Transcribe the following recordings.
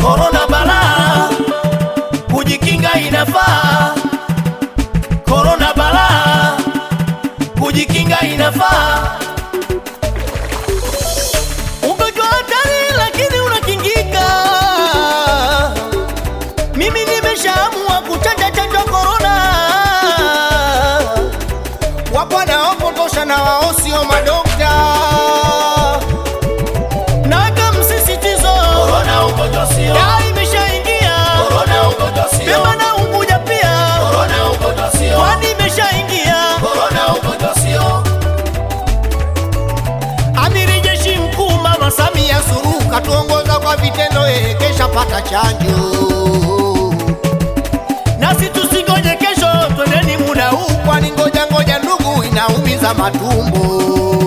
Korona balaa, kujikinga inafaa. Korona balaa, kujikinga inafaa. Ugonjwa hatari lakini unakingika. Mimi nimeshaamua kuchanja chanjo korona. Wapo wanaopotosha na wao sio madokta. Naweka msisitizo, Korona ugonjwa sio, dawa imeshaingia. korona ugonjwa sio, Pemba na Unguja pia, korona ugonjwa sio, kwani imeshaingia. korona ugonjwa sio, Amiri jeshi mkuu Mama Samia Samia Suluhu katuongoza kwa vitendo, yeye kesha pata chanjo. nasi tusingoje kesho, twendeni muda huu. Kwani ngoja ngoja, ndugu, inaumiza matumbo.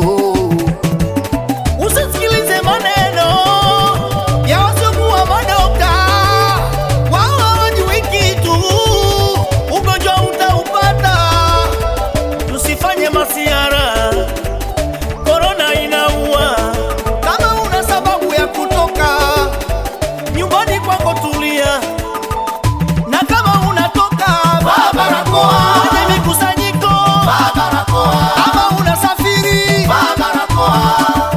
Usisikilize maneno ya wasiokuwa madokta, wao hawajui kitu, ugonjwa utaupata. Tusifanye masiara, korona inaua. Kama una sababu ya kutoka, Nyumbani kwako tulia, na kama unatoka vaa barakoa. kwenye mikusanyiko Vaa barakoa. Kama unasafiri, vaa barakoa,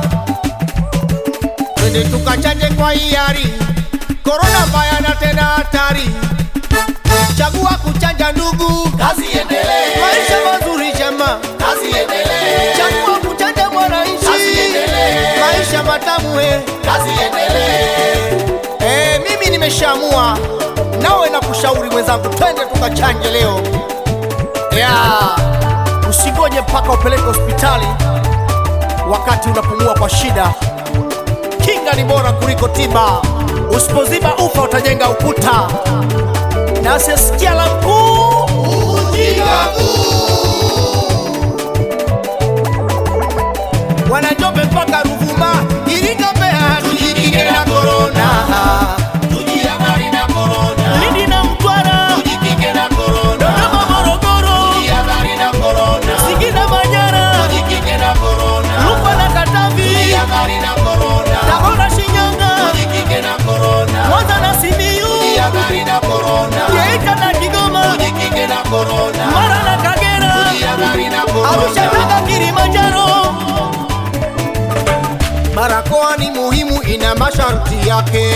twende tukachanje kwa hiari. Korona mbaya na tena hatari, chagua kuchanja ndugu. kazi endelee, Maisha mazuri jama, kazi endelee, chagua kuchanja mwananchi. Kazi iendelee. Maisha matamu he. kazi endelee, Eh, mimi nimeshaamua, nawe na kushauri mwenzangu, twende tukachanje leo ya usingoje mpaka upeleke hospitali wakati unapumua kwa shida. Kinga ni bora kuliko tiba. Usipoziba ufa utajenga ukuta. Na asiyesikia la mkuu Wanajombe mpaka Ruvuma, Iringa, Mbeya, tujikinge na korona. tujihadhari na korona, Lindi na Mtwara, tujikinge na korona, Dodoma, Morogoro, tujihadhari na korona, Singida, Manyara, tujikinge na korona, Rukwa na Katavi, tujihadhari na korona, Tabora, Shinyanga, tujikinge na korona, Mwanza na Simiyu, tujihadhari na korona, Geita na Kigoma, tujikinge na korona, Mara na Kagera, tujihadhari na Arusha, korona. Tanga, Kilimanjaro. Barakoa ni muhimu, ina masharti yake.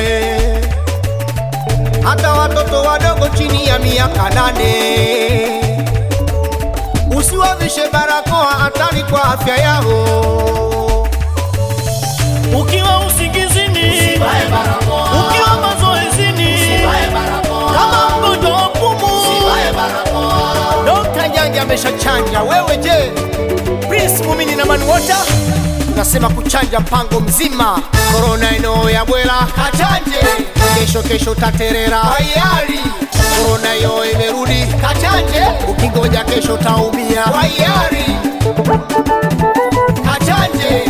Hata watoto wadogo chini ya miaka nane usiwavishe barakoa, hatari kwa afya yao. Ukiwa usingizini, Vae barakoa, ukiwa mazoezini, vae barakoa, kama mgonjwa wa pumu, vae barakoa, Dokta Nyange ameshachanja, wewe je? Prince Mumini na Manuota nasema kuchanja mpango mzima. Korona eneo ya bwela kachanje, kesho kesho taterera hayari. Korona yo imerudi kachanje, ukingoja kesho taumia hayari. Kachanje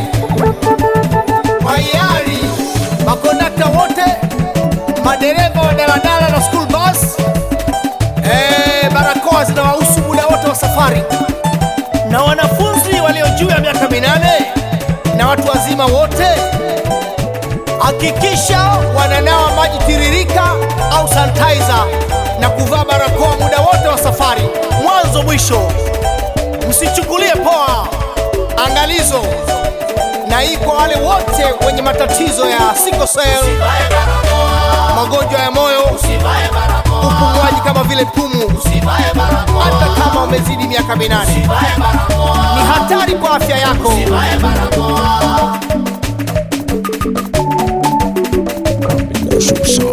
hayari, makondakta wote, madereva wa daladala na school bus Eh, barakoa zinawahusu muda wote wa safari, na wanafunzi walio juu ya miaka minane na watu wazima wote, hakikisha wananawa maji tiririka au sanitizer na kuvaa barakoa muda wote wa safari, mwanzo mwisho. Msichukulie poa angalizo, na hii kwa wale wote wenye matatizo ya sickle cell, vae barakoa, magonjwa ya moyo, vae barakoa, upumuaji kama vile pumu vae barakoa, hata kama umezidi miaka minane vae barakoa, ni hatari kwa afya yako. vae barakoa. Combination